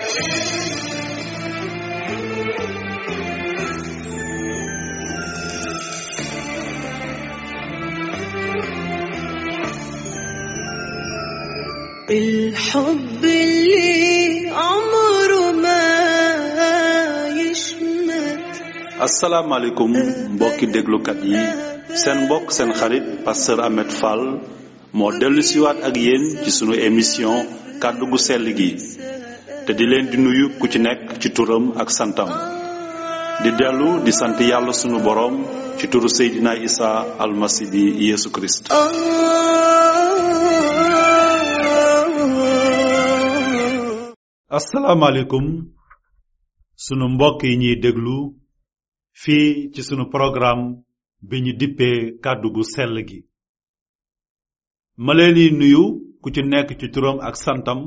الحب اللي عمره ما يشمت asalaamaaleykum mbokki déglukat yi seen mbokk seen xarit pasteur Ahmed Fall moo dellu siwaat ak yéen ci sunu émission kàddu gu sell gi te di leen di nuyu ku ci nekk ci turam ak santam di dellu di sant yàlla sunu boroom ci turu Seydina Isa almasi bi Yeesu Kirist آه asalaamaaleykum sunu mbokk yi ñuy déglu fii ci sunu programme bi ñu dippee kàddu gu sell gi ma leen di nuyu ku ci nekk ci turam ak santam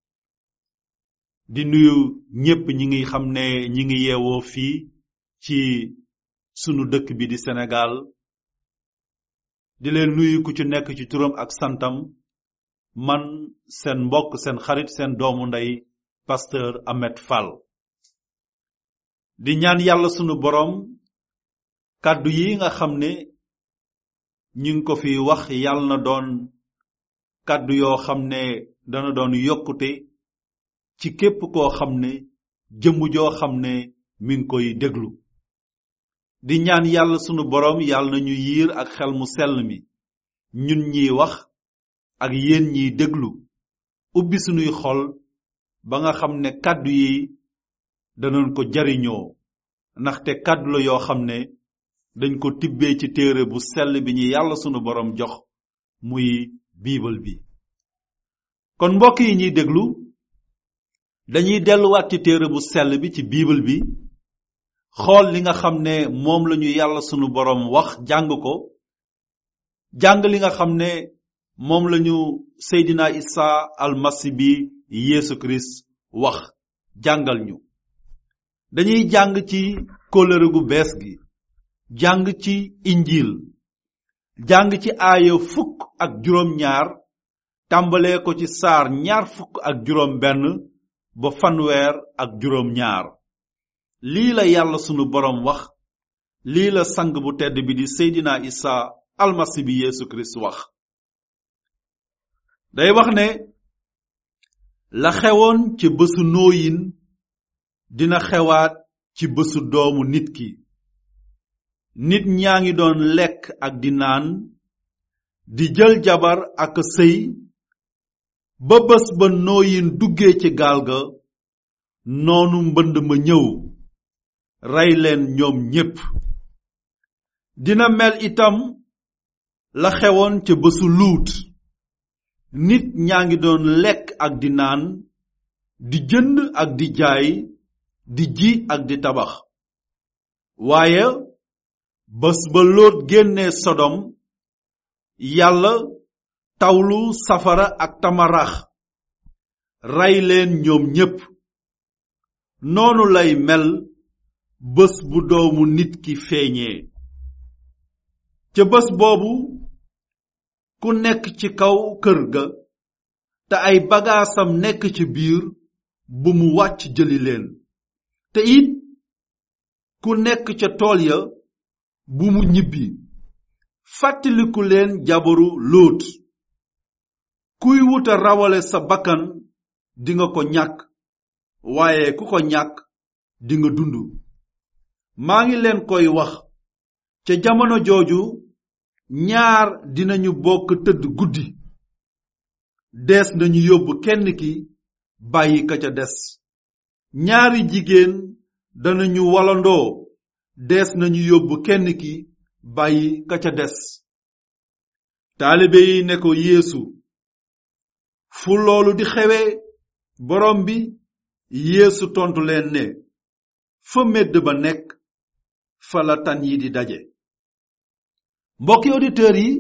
di nuyu ñépp ñi ngi xam ne ñi ngi yeewoo fii ci sunu dëkk bi di Sénégal di leen nuyu ku ci nekk ci turam ak santam man seen mbokk seen xarit seen doomu ndey pasteur Ahmed Fall di ñaan yàlla sunu boroom kàddu yi nga xam ne ñu ngi ko fi wax yàlla na doon kàddu yoo xam ne dana doon yokkute ci képp koo xam ne jëmm joo xam ne mi ngi koy déglu di ñaan yàlla sunu boroom yàlla na ñu yiir ak xel mu sell mi ñun ñiy wax ak yéen ñiy déglu ubbi sunuy xol ba nga xam ne kàddu yi danañ ko jariñoo ndaxte kàddu la yoo xam ne dañ ko tibbee ci téere bu sell bi ñu yàlla sunu boroom jox muy biibal bi kon mbokk yi ñuy déglu dañuy delluwaat ci téere bu sell bi ci biibal bi xool li nga xam ne moom lañu yàlla sunu boroom wax jàng ko jàng li nga xam ne moom lañu Seydina Isa almasi bi Yeesu Kirist wax jàngal ñu dañuy jàng ci kóllëre gu bees gi jàng ci injil jàng ci aaya fukk ak juróom ñaar tàmbalee ko ci saar ñaar fukk ak juróom benn ba fanweer ak juróom ñaar lii la yàlla sunu boroom wax lii la sang bu tedd bi di Seydina Isa almasi bi Yeesu Kirist wax day wax ne la xewoon ci bésu nooyin dina xewaat ci bésu doomu nit ki nit ñaa ngi doon lekk ak di naan di jël jabar ak sëy ba bés ba nooyin duggee ci gaal ga noonu mbënd ma ñëw rey leen ñoom ñépp dina mel itam la xewoon ca bésu luut nit ñaa ngi doon lekk ak di naan di jënd ak di jaay di ji ak di tabax waaye bés ba lóot génnee sodom yàlla tawlu safara ak tamarax rey leen ñoom ñépp noonu lay mel bés bu doomu nit ki feeñee ca bés boobu ku nekk ci kaw kër ga te ay bagaasam nekk ci biir bu mu wàcc jëli leen te it ku nekk ca tool ya bu mu ñibbi fàttaliku leen jabaru lóot kuy wuta rawale sa bakkan dinga ko ñàkk waaye ku ko ñàkk dinga dund maa ngi leen koy wax ca jamono jooju ñaar dinañu bokk tëdd guddi dees nañu yóbbu kenn ki bàyyi ka ca des ñaari jigéen danañu walandoo dees nañu yóbbu kenn ki bàyyi ka ca des taalibe yi ne ko yeesu fu loolu di xewe borom bi yeesu tontu leen ne fa medd ba nekk fa la tan yi di daje mbokki auditeurs yi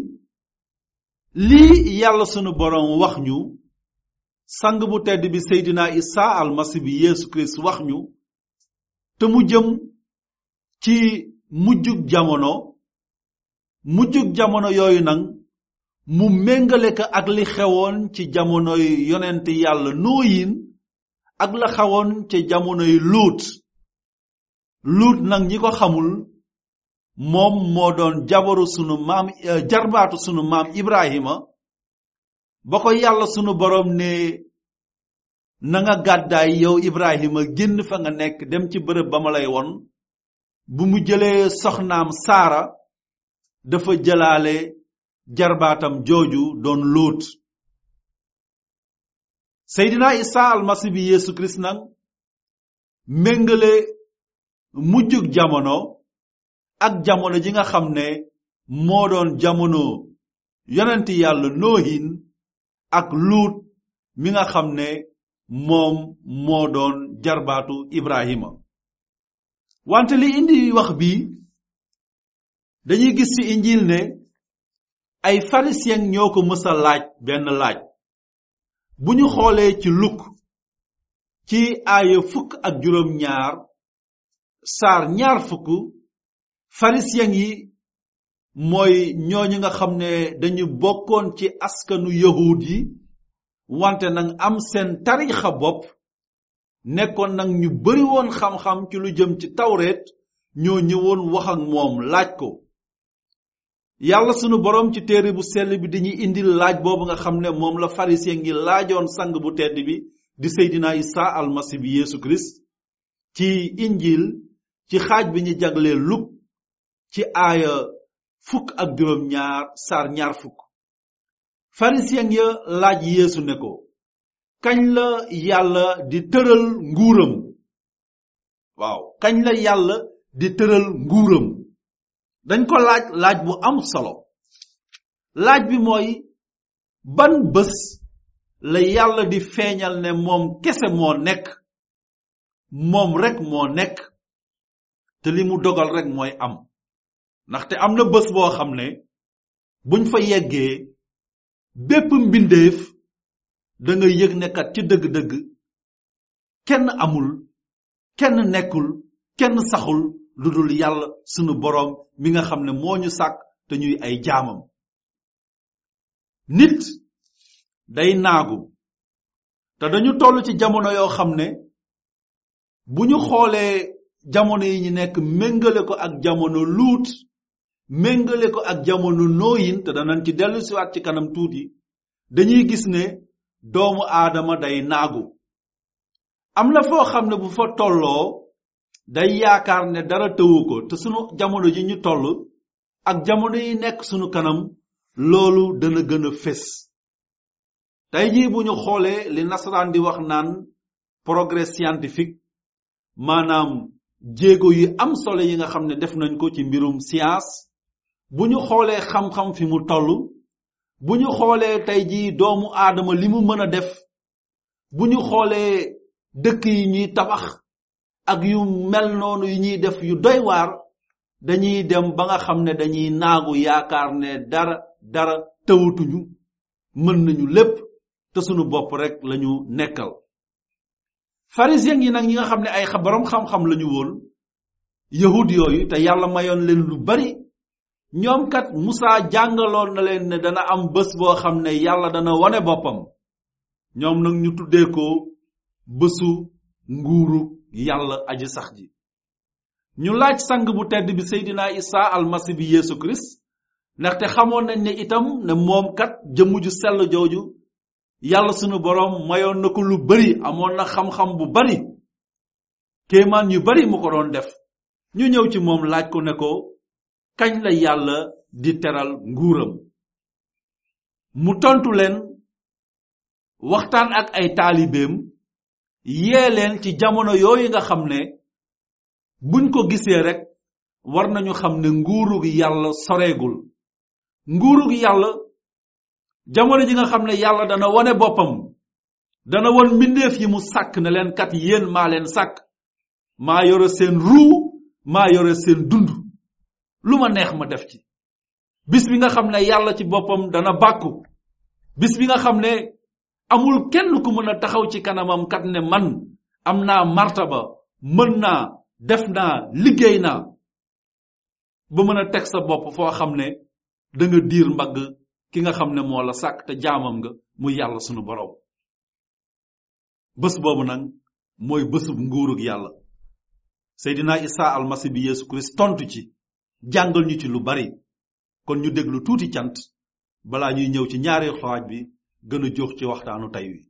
lii yàlla sunu boroom wax ñu sang bu tedd bi Seydina Isa almasi bi Yeesu Kirist wax ñu te mu jëm ci mujjug jamono mujjug jamono yooyu nag mu méngale ko ak li xewoon ci jamonoy yonent yàlla nooyin ak la xawoon ca jamonoy luut luut nag ñi ko xamul moom moo doon jabaru sunu maam jarbaatu sunu maam ibrahima ba ko yàlla sunu borom ne na nga gàddaay yow ibrahima génn fa nga nekk dem ci bërëb ba ma lay won bu mu jëlee soxnaam saara dafa jëlaale jarbaatam jooju doon luut seydina isa almasi bi yeesu kirist nag méngale mujjug jamono ak jamono ji nga xam ne moo doon jamono yonenti yàlla noohin ak luut mi nga xam ne moom moo doon jarbaatu ibrahima wante li indi wax bi dañuy gis ci injil ne ay pharisien ñoo ko mësa laaj benn laaj bu ñu xoolee ci luk ci aaya fukk ak juróom ñaar saar ñaar fukk pharisien yi mooy ñooñu nga xam ne dañu bokkoon ci askanu yahud yi wante nag am seen tarixa bopp nekkoon nag ñu bari woon xam-xam ci lu jëm ci tawreet ñoo ñëwoon wax ak moom laaj ko yàlla sunu borom ci téere bu sell bi dañuy indil laaj boobu nga xam ne moom la pharisien ngi laajoon sang bu tedd bi di seydina isa almasi bi yeesu kirist ci injil ci xaaj bi ñu jaglee luk ci aaya fukk ak juróom ñaar saar ñaar fukk pharisien ya laaj yeesu ne ko kañ la yàlla di tëral nguuram waaw kañ la yàlla di tëral nguuram dañ ko laaj laaj bu am solo laaj bi mooy ban bés la yàlla di feeñal ne moom kese moo nekk moom rek moo nekk te li mu dogal rek mooy am ndaxte am na bés boo xam ne buñ fa yeggee bépp mbindeef da nga yëg ne kat ci dëgg-dëgg kenn amul kenn nekkul kenn saxul lu dul yàlla sunu boroom mi nga xam ne moo ñu sàkk te ñuy ay jaamam nit day naagu te dañu toll ci jamono yoo xam ne bu ñu xoolee jamono yi ñu nekk méngale ko ak jamono luut méngale ko ak jamono nooyin te danañ ci dellu siwaat ci kanam tuuti dañuy gis ne doomu aadama day naagu am na foo xam ne bu fa tolloo day yaakaar ne dara tëwu ko te sunu jamono ji ñu toll ak jamono yi nekk sunu kanam loolu dana gën a fés tey jii bu ñu xoolee li nasaraan di wax naan progrès scientifique maanaam jéego yu am solo yi nga xam ne def nañ ko ci mbirum science bu ñu xoolee xam-xam fi mu toll bu ñu xoolee tey jii doomu aadama li mu mën a def bu ñu xoolee dëkk yi ñuy tabax ak yu mel noonu yu ñuy def yu doy waar dañuy dem ba nga xam ne dañuy naagu yaakaar ne dara dara tëwatuñu mën nañu lépp te sunu bopp rek lañu nekkal pharisien yi nag ñi nga xam ne ay borom xam-xam lañu woon yahud yooyu te yàlla mayoon leen lu bari ñoom kat Musaa jàngaloon na leen ne dana am bés boo xam ne yàlla dana wane boppam ñoom nag ñu tuddee ko bésu nguuru yàlla aji sax ji ñu laaj sang bu tedd bi Seydina Isa almasi bi Yeesu Kirist ndaxte xamoon nañ ne itam ne moom kat jëmm ju sell jooju yàlla sunu boroom mayoon na ko lu bari amoon na xam-xam bu bari kéemaan yu bari mu ko doon def ñu ñëw ci moom laaj ko ne ko kañ la yàlla di teral nguuram mu tontu leen waxtaan ak ay taalibeem yee leen ci jamono yooyu nga xam ne buñ ko gisee rek war nañu xam ne nguurug yàlla soreegul nguurug yàlla jamono ji nga xam ne yàlla dana wone boppam dana won mbindeef yi mu sàkk ne leen kat yéen maa leen sàkk maa yore seen ruu maa yore seen dund lu ma neex ma def ci bis bi nga xam ne yàlla ci boppam dana bàkku bis bi nga xam ne amul kenn ku mën a taxaw ci kanamam kat ne man am naa martaba mën naa def naa liggéey naa ba mën a teg sa bopp foo xam ne da nga diir mbagg ki nga xam ne moo la sàkk te jaamam nga muy yàlla sunu borom bés boobu nag mooy bésub nguurug yàlla seydina isa almasi bi yeesu kirist tontu ci jàngal ñu ci lu bari kon ñu déglu tuuti cant balaa ñuy ñëw ci ñaari xaaj bi gën a jox ci waxtaanu tey wi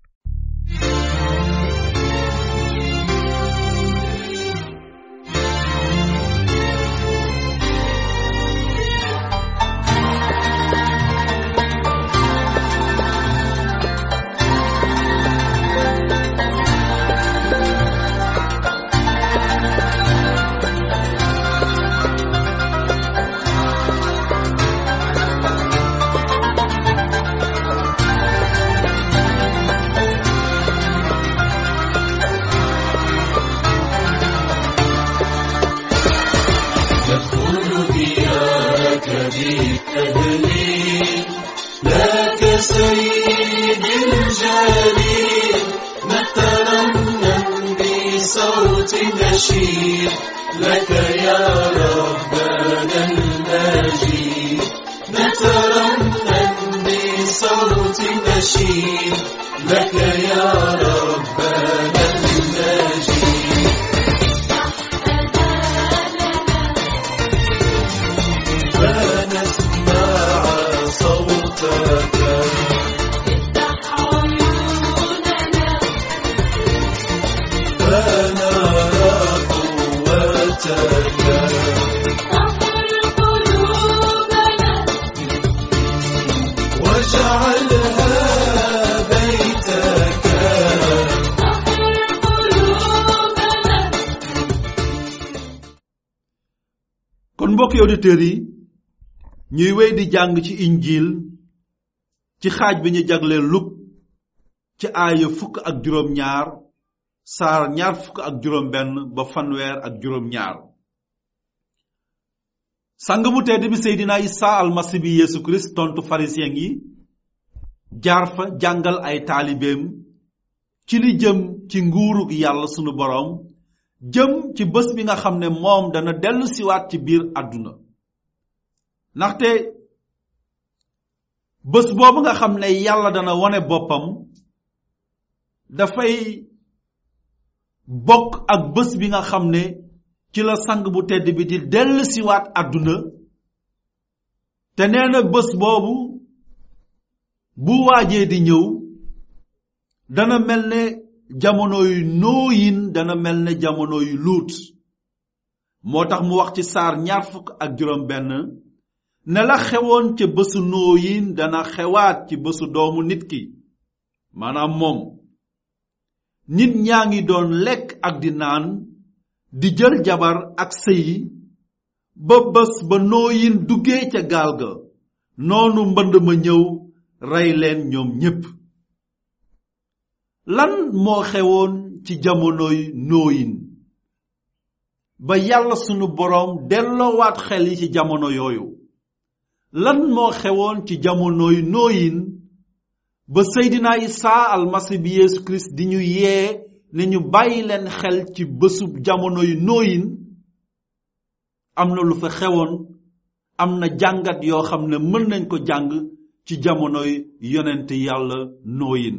يدخل ديارك بالتهليل لك سيد الجليل نترنم بصوت نشيد لك يا ربنا المجيد نترنم بصوت نشيد لك يا ربنا المجيد فنسمع صوتك فنرى قوتك واجعلها بيتك kon mbokki auditeurs yi ñuy wéy di jàng ci injil ci xaaj bi ñu jagleel luk ci aaya fukk ak juróom ñaar saar ñaar fukk ak juróom benn ba fanweer ak juróom ñaar sang bu tedd bi seydina isa almasi bi yeesu kirist tontu pharisien yi jaar fa jàngal ay taalibeem ci li jëm ci nguurug yàlla sunu boroom jëm ci bés bi nga xam ne moom dana dellu siwaat ci biir àdduna ndaxte bés boobu nga xam ne yàlla dana wone boppam dafay bokk ak bés bi nga xam ne ci la sang bu tedd bi di dellu siwaat àdduna te nee na bés boobu bu waajee di ñëw dana mel ne jamono yu nooyin dana mel ne jamono yu luut moo tax mu wax ci saar ñaar fukk ak juróom benn ne la xewoon ca bésu nooyin dana xewaat ci bésu doomu nit ki maanaam moom nit ñaa ngi doon lekk ak di naan di jël jabar ak sëyi ba bés ba nooyin duggee ca gaal ga noonu mbënd ma ñëw rey leen ñoom ñépp lan moo xewoon ci jamonoy nooyin ba yàlla sunu boroom delloowaat xel yi ci jamono yooyu lan moo xewoon ci jamonoy nooyin ba seydina isaa almasi bi yeesu kirist di ñu yee ne ñu bàyyi leen xel ci bésub jamonoy nooyin am na lu fa xewoon am na jàngat yoo xam ne mën nañ ko jàng ci jamonoy yonent yàlla nooyin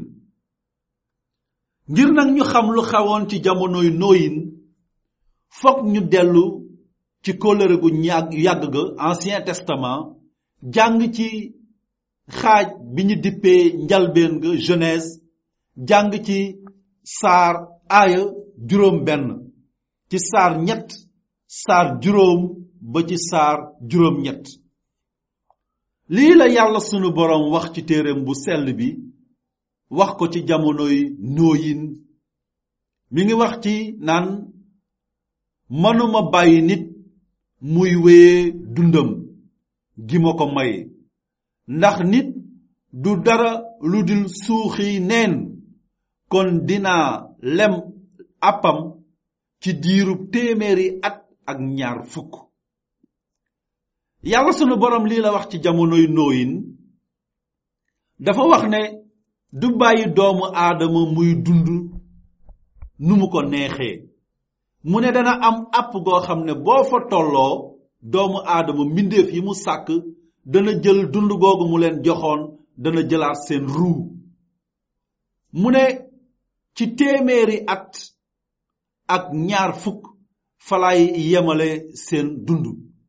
ngir nag ñu xam lu xewoon ci jamonoy nooyin fokk ñu dellu ci kóllëre gu ñàgg yàgg ga ancien testament jàng ci xaaj bi ñu dippee njalbeen ga genèse jàng ci saar aaya juróom benn ci saar ñett saar juróom ba ci saar juróom ñett lii la yàlla sunu boroom wax ci téereem bu sell bi wax ko ci jamonoy nooyin mi ngi wax ci naan mënuma bàyyi nit muy wéye dundam gi ma ko may ndax nit du dara lu dul suuxi neen kon dinaa lem appam ci diirub téeméeri at ak ñaar fukk yàlla sunu borom lii la wax ci jamonoy nooyin dafa wax ne du bàyyi doomu aadama muy dund nu mu ko neexee mu ne dana am app goo xam ne boo fa tolloo doomu aadama mbindeef yi mu sàkk dana jël dund googu mu leen joxoon dana jëlaat seen ruu mu ne ci téeméeri at ak ñaar fukk falay yemale seen dund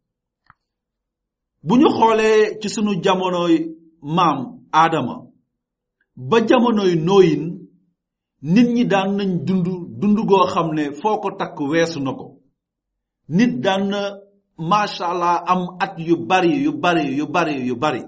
bu ñu xoolee ci sunu jamonoy maam aadama ba jamonoy nooyin nit ñi daan nañ dund dund goo xam ne foo ko takk weesu na ko nit daan na macha allah am at yu bari yu bari yu bari yu bari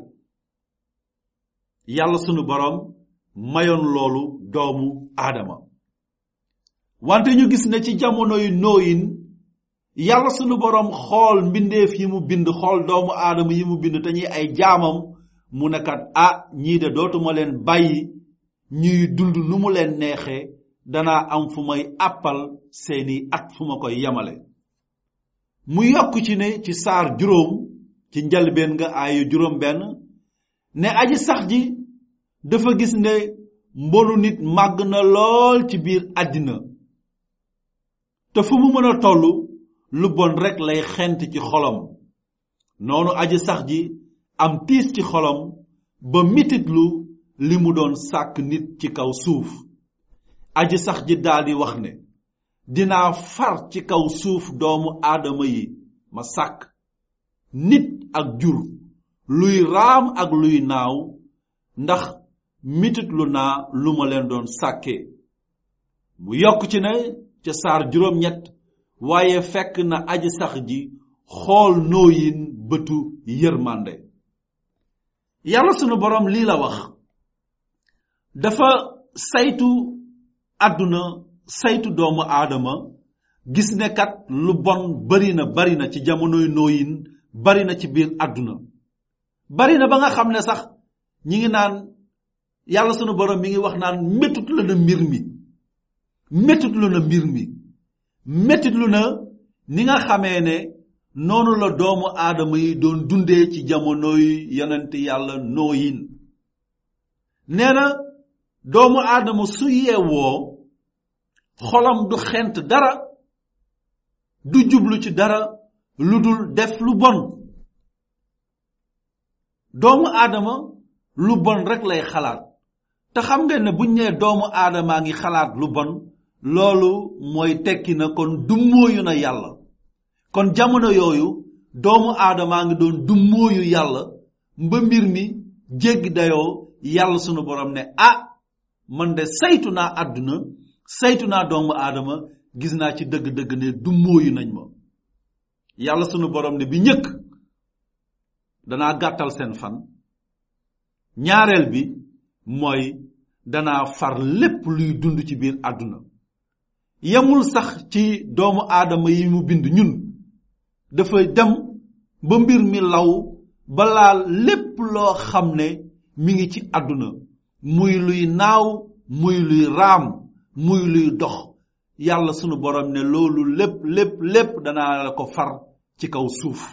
yàlla sunu borom mayoon loolu doomu aadama wante ñu gis ne ci jamonoy nooyin yàlla sunu borom xool mbindeef yi mu bind xool doomu aadama yi mu bind te ñuy ay jaamam mu nekkat ah ñii de dootuma leen bàyyi ñuy dund nu mu leen neexee danaa am fu may àppal seeni at fu ma koy yemale mu yokk ci ne ci saar juróom ci njalbeen nga aayu juróom benn ne aji sax ji dafa gis ne mbonu nit màgg na lool ci biir àddina te fu mu mën a toll lu bon rek lay xent ci xolam noonu aji sax ji am tiis ci xolam ba mititlu li mu doon sàkk nit ci kaw suuf aji sax ji daldi wax ne dinaa far ci kaw suuf doomu aadama yi ma sàkk nit ak jur luy raam ak luy naaw ndax mititlu naa lu ma leen doon sàkkee mu yokk ci ne ca saar juróom-ñett waaye fekk na aji sax ji xool nooyin bëtu yërmande yàlla sunu borom lii la wax dafa saytu àdduna saytu doomu aadama gis ne kat lu bon bari na bari na ci jamonoy nooyin bari na ci biir àdduna bari na ba nga xam ne sax ñi ngi naan yàlla sunu borom mi ngi wax naan métut la na mbir mi métut lu na mbir mi métut lu na ni nga xamee ne noonu la doomu aadama yi doon dundee ci jamonoy yonent yàlla nooyin nee na doomu aadama su yeewoo xolam du xent dara du jublu ci dara lu dul def lu bon doomu aadama lu bon rek lay xalaat te xam ngeen ne buñ nee doomu aadamaa ngi xalaat lu bon loolu mooy tekki na kon dummóoyu na yàlla kon jamono yooyu doomu aadamaa ngi doon dummóoyu yàlla mba mbir mi jéggi dayoo yàlla sunu borom ne ah man de saytu naa àdduna saytu naa doomu aadama gis naa ci dëgg-dëgg ne dummóoyu nañ ma yàlla sunu borom ne bi njëkk danaa gàttal seen fan ñaareel bi mooy danaa far lépp luy dund ci biir àdduna yemul sax ci doomu aadama yi mu bind ñun dafay dem ba mbir mi law ba laal lépp loo xam ne mi ngi ci àdduna muy luy naaw muy luy raam muy luy dox yàlla sunu borom ne loolu lépp lépp lépp danaa la ko far ci kaw suuf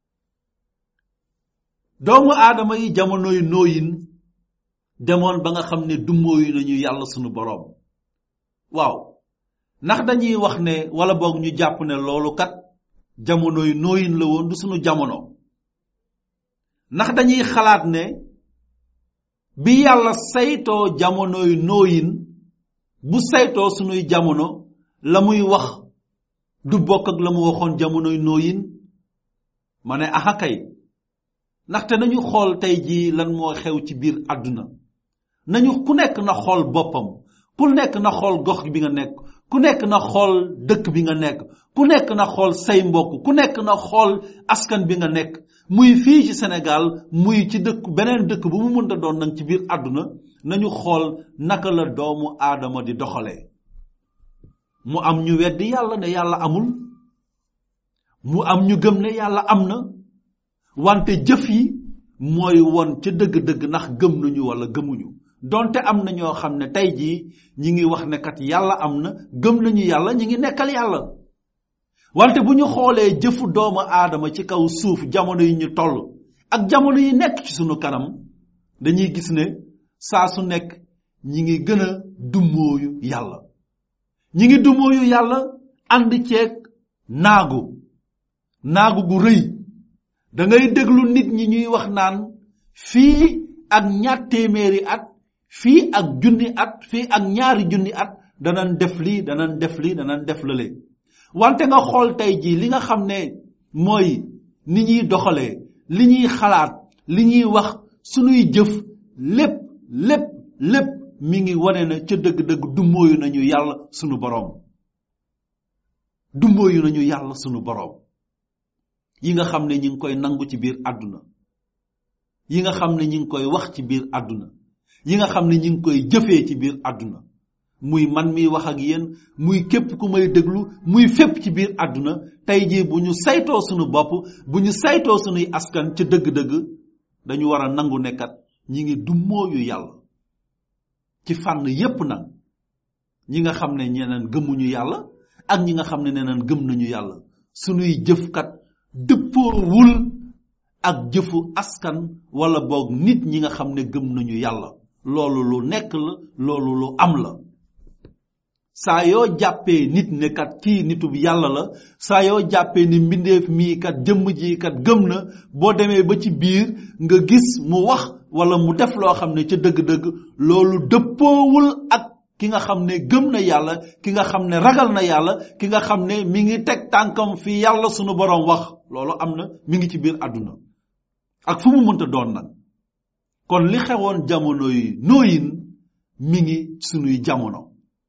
doomu aadama yi jamonoy nooyin demoon ba nga xam ne dummóoyu nañu yàlla sunu borom waaw ndax dañuy wax ne wala boog ñu jàpp ne loolu kat jamonoy nooyin la woon du sunu jamono ndax dañuy xalaat ne bi yàlla saytoo jamonoy nooyin bu saytoo sunuy jamono la muy wax du bokk ak la mu waxoon jamonoy nooyin ma ne aha kay ndaxte nañu xool tey jii lan moo xew ci biir àdduna nañu ku nekk na xool boppam ku nekk na xool gox bi nga nekk ku nekk na xool dëkk bi nga nekk ku nekk na xool say mbokk ku nekk na xool askan bi nga nekk muy fii ci Sénégal muy ci dëkk beneen dëkk bu mu mënta doon nag ci biir àdduna nañu xool naka la doomu aadama di doxalee mu am ñu weddi yàlla ne yàlla amul mu am ñu gëm ne yàlla am na wante jëf yi mooy won ca dëgg-dëgg ndax gëm nañu wala gëmuñu donte am na ñoo xam ne tey jii ñi ngi wax ne kat yàlla am na gëm nañu yàlla ñi ngi nekkal yàlla wante bu ñu xoolee jëfu doomu aadama ci kaw suuf jamono yi ñu toll ak jamono yi nekk ci sunu kanam dañuy gis ne saa su nekk ñi ngi gën a dummóoyu yàlla ñi ngi dummóoyu yàlla ànd ceeg naagu naagu gu rëy da ngay déglu nit ñi ñuy wax naan fii ak ñaar téeméeri at fii ak junni at fii ak ñaari junni at danañ def lii danañ def lii danañ def lële wante nga xool tey jii li nga xam ne mooy ni ñuy doxalee li ñuy xalaat li ñuy wax sunuy jëf lépp lépp lépp mi ngi wane na ca dëgg-dëgg dummóoyu nañu yàlla sunu boroom dummóoyu nañu yàlla sunu boroom yi nga xam ne ñi ngi koy nangu ci biir àdduna yi nga xam ne ñi ngi koy wax ci biir àdduna yi nga xam ne ñi ngi koy jëfee ci biir àdduna muy man mi wax ak yéen muy képp ku may déglu muy fépp ci biir àdduna tey jii bu ñu saytoo sunu bopp bu ñu saytoo sunuy askan ca dëgg-dëgg dañu war a nangu nekkat ñi ngi dummóoyu yàlla ci fànn yépp nag ñi nga xam ne ñeneen gëmuñu yàlla ak ñi nga xam ne neneen gëm nañu yàlla sunuy jëfkat dëppoowul ak jëfu askan wala boog nit ñi nga xam ne gëm nañu yàlla loolu lu nekk la loolu lu am la saa yoo jàppee nit ne kat kii nitub yàlla la saa yoo jàppee ni mbindeef mii kat jëmm ji kat gëm na boo demee ba ci biir nga gis mu wax wala mu def loo xam ne ca dëgg-dëgg loolu dëppoowul ak ki nga xam ne gëm na yàlla ki nga xam ne ragal na yàlla ki nga xam ne mi ngi teg tànkam fi yàlla sunu borom wax loolu am na mi ngi ci biir àdduna ak fu mu mënta doon nag kon li xewoon jamono yi nooyin mi ngi sunuy jamono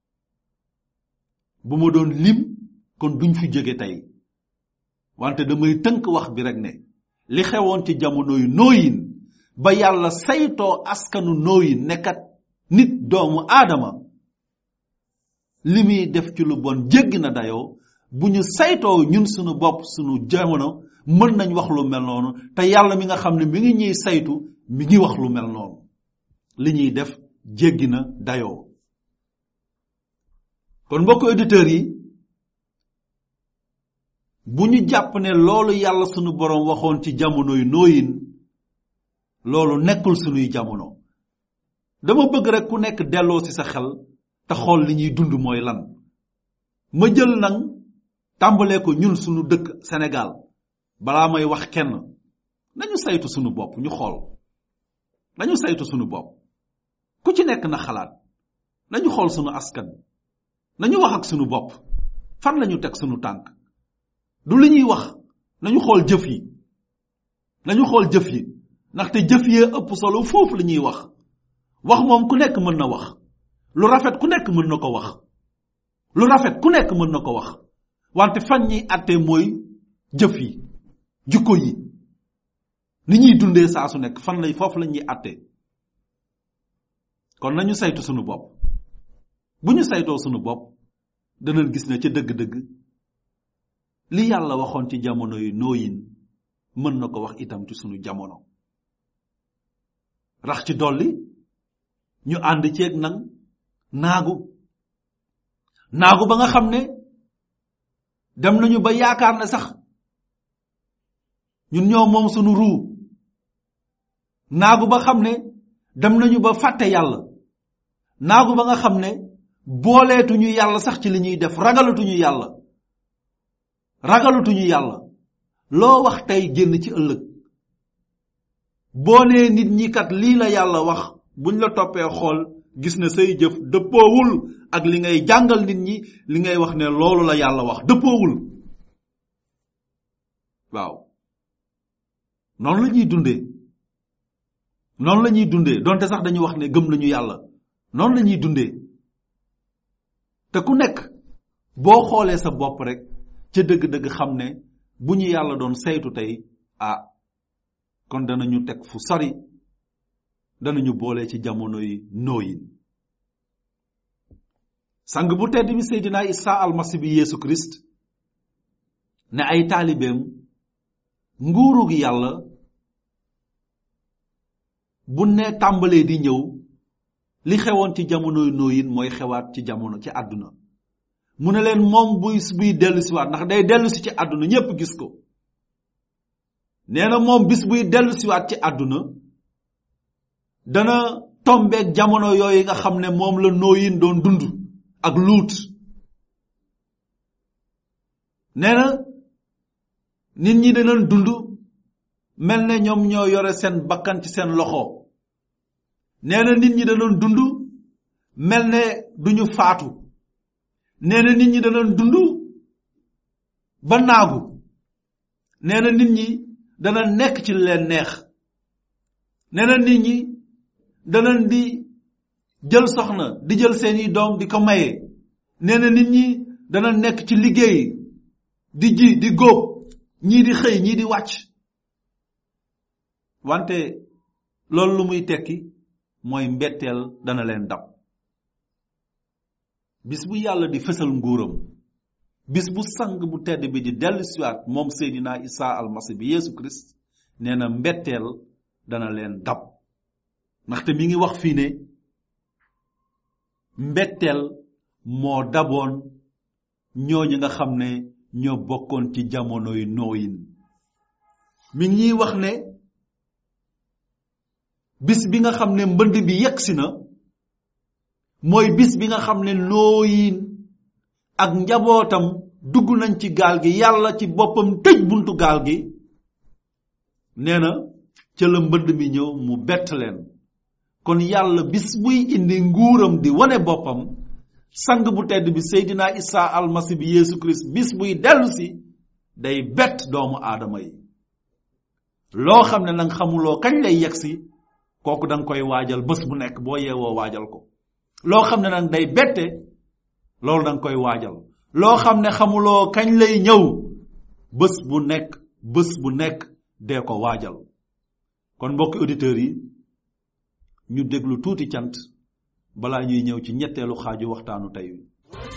bu ma doon lim kon duñ fi jóge tey wante damay tënk wax bi rek ne li xewoon ci jamono yu nooyin ba yàlla saytoo askanu nooyin nekkat nit doomu aadama li muy def ci lu bon jéggi na dayoo bu ñu saytoo ñun sunu bopp sunu jamono mën nañ wax lu mel noonu te yàlla mi nga xam ne mi ngi ñuy saytu mi ngi wax lu mel noonu li ñuy def jéggi na dayoo kon mbokk auditeurs yi bu ñu jàpp ne loolu yàlla sunu borom waxoon ci jamono yu nooyin loolu nekkul sunuy jamono dama bëgg rek ku nekk delloo ci sa xel te xool li ñuy dund mooy lan ma jël nag tàmbalee ko ñun sunu dëkk Sénégal balaa may wax kenn nañu saytu sunu bopp ñu xool nañu saytu sunu bopp ku ci nekk na xalaat nañu xool sunu askan nañu wax ak sunu bopp fan lañu teg sunu tànk du li ñuy wax nañu xool jëf yi nañu xool jëf yi ndaxte jëf yee ëpp solo foofu li ñuy wax wax moom ku nekk mën na wax lu rafet ku nekk mën na ko wax lu rafet ku nekk mën na ko wax wante fan ñiy àttee mooy jëf yi jukko yi ni ñuy dundee saa su nekk fan lay foofu la ñuy àttee kon nañu saytu sunu bopp bu ñu saytoo sunu bopp danañ gis ne ca dëgg-dëgg li yàlla waxoon ci jamono yi nooyin mën na ko wax itam ci sunu jamono rax ci dolli ñu ànd ceeg nag naagu naagu ba nga xam ne dem nañu ba yaakaar ne sax ñun ñoo moom sunu ruu naagu ba xam ne dem nañu ba fàtte yàlla naagu ba nga xam ne booleetuñu yàlla sax ci li ñuy def ragalatuñu yàlla ragalatuñu yàlla loo wax tey génn ci ëllëg boo nee nit ñi kat lii la yàlla wax buñ la toppee xool gis ne say jëf dëppoowul ak li ngay jàngal nit ñi li ngay wax ne loolu la yàlla wax dëppoowul waaw noonu la ñuy dundee noonu la ñuy dundee donte sax dañuy wax ne gëm nañu yàlla noonu la ñuy dundee te ku nekk boo xoolee sa bopp rek ca dëgg-dëgg xam ne bu ñu yàlla doon saytu tey ah kon danañu teg fu sori danañu boole ci jamono yi nooyin sang bu tedd bi seydina isa almasi bi yeesu christ ne ay taalibeem nguurug yàlla bu ne tàmbalee di ñëw li xewoon ci jamonoy nooyin mooy xewaat ci jamono ci àdduna mu ne leen moom buy buy dellu siwaat ndax day dellu si ci àdduna ñépp gis ko nee na moom bis buy dellu siwaat ci àdduna dana tombeeg jamono yooyu nga xam ne moom la nooyin doon dund ak luut nee na nit ñi danañ dund mel ne ñoom ñoo yore seen bakkan ci seen loxo nee na nit ñi danañ dund mel ne duñu faatu nee na nit ñi danañ dund ba naagu nee na nit ñi dana nekk ci li leen neex nee na nit ñi danañ di jël soxna di jël seeni doom di ko maye nee na nit ñi dana nekk ci liggéey di ji di góob ñii di xëy ñii di wàcc wante loolu lu muy tekki mooy mbetteel dana leen dab bis bu yàlla di fësal nguuram bis bu sang bu tedd bi di dellu siwaat moom seydina isa almasi bi yeesu christ nee na mbetteel dana leen dab ndaxte mi ngi wax fii ne mbetteel moo daboon ñooñu nga xam ne ñoo bokkoon ci jamonoy nooyin mi ngi ñuy wax ne bis bi nga xam ne mbënd bi yegsi na mooy bis bi nga xam ne nooyin ak njabootam dugg nañ ci gaal gi yàlla ci boppam tëj buntu gaal gi nee na ca la mbënd mi ñëw mu bett leen kon yàlla bis buy indi nguuram di wane boppam sang bu tedd bi seydina isa almasi bi yeesu christ bis buy dellu si day bett doomu aadama yi loo xam ne nag xamuloo kañ lay yegsi kooku da nga koy waajal bés bu nekk boo yeewoo waajal ko loo xam ne nag day bette loolu da nga koy waajal loo xam ne xamuloo kañ lay ñëw bés bu nekk bés bu nekk dee ko waajal kon mbokki auditeurs yi ñu déglu tuuti cant balaa ñuy ñëw ci ñetteelu xaaju waxtaanu tey wi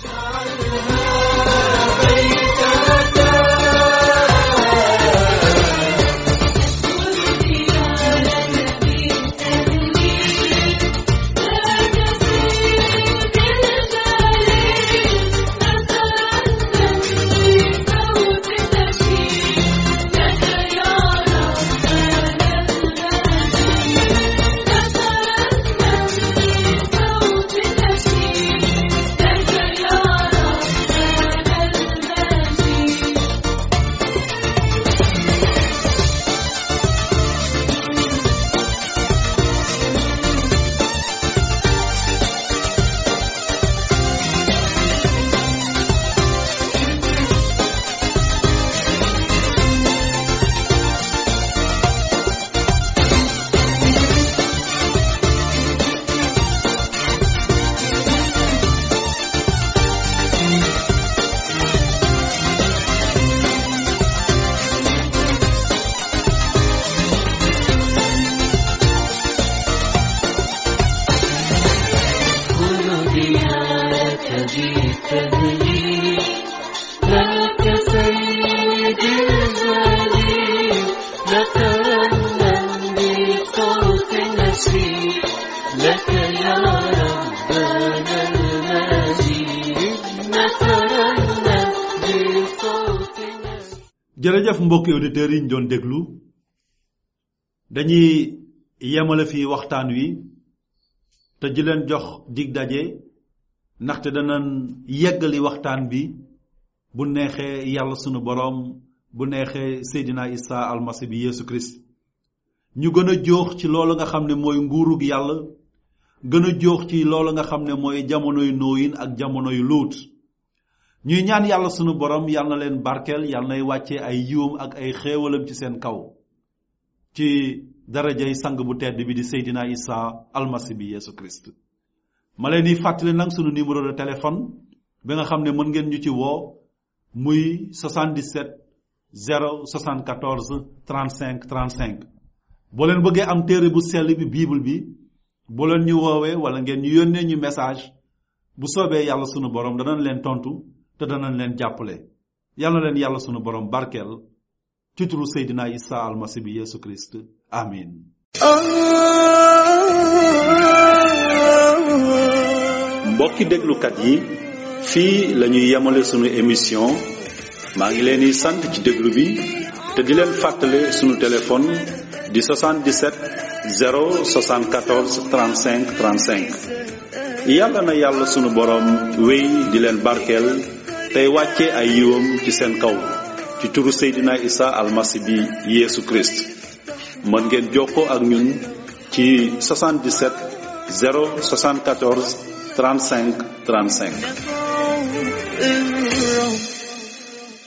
jërëjëf mbokki auditeurs yi ñu doon déglu dañuy yemale fii waxtaan wi te di leen jox dig daje ndaxte danañ yeggali waxtaan bi bu neexee yàlla sunu boroom bu neexee Seydina Isa almasi bi Yeesu Christ ñu gën a joox ci loolu nga xam ne mooy nguurug yàlla gën a joox ci loolu nga xam ne mooy jamonoy nooyin ak jamonoy luut ñuy ñaan yàlla sunu borom yàlla na leen barkeel yàlla nay wàccee ay yiwam ak ay xéewalam ci seen kaw ci darajay sang bu tedd bi di Seydina Isa almasi bi Yeesu Christ ma leen di fàttali nag sunu numéro de téléphone bi nga xam ne mën ngeen ñu ci woo muy 77 074 35 35 boo leen bëggee am téere bu sell bi bible bi boo leen ñu woowee wala ngeen ñu yónnee ñu message bu soobee yàlla sunu borom danañ leen tontu te danañ leen jàppale yàlla na leen yàlla sunu borom barkeel ci turu Seydina Isa almasi bi Yeesu Christ amin mbokki déglukat yi fii la ñuy yemale sunu émission maa ngi leen di sant ci déglu bi te di leen fàttale sunu téléphone di 77 074 35 35 yàlla na yàlla sunu borom wéy di leen barkeel tey wàcce ay yiwam ci seen kaw ci turu Seydina Isa almasi bi Yeesu Christ mën ngeen jokkoo ak ñun ci 77 074 35 35 انت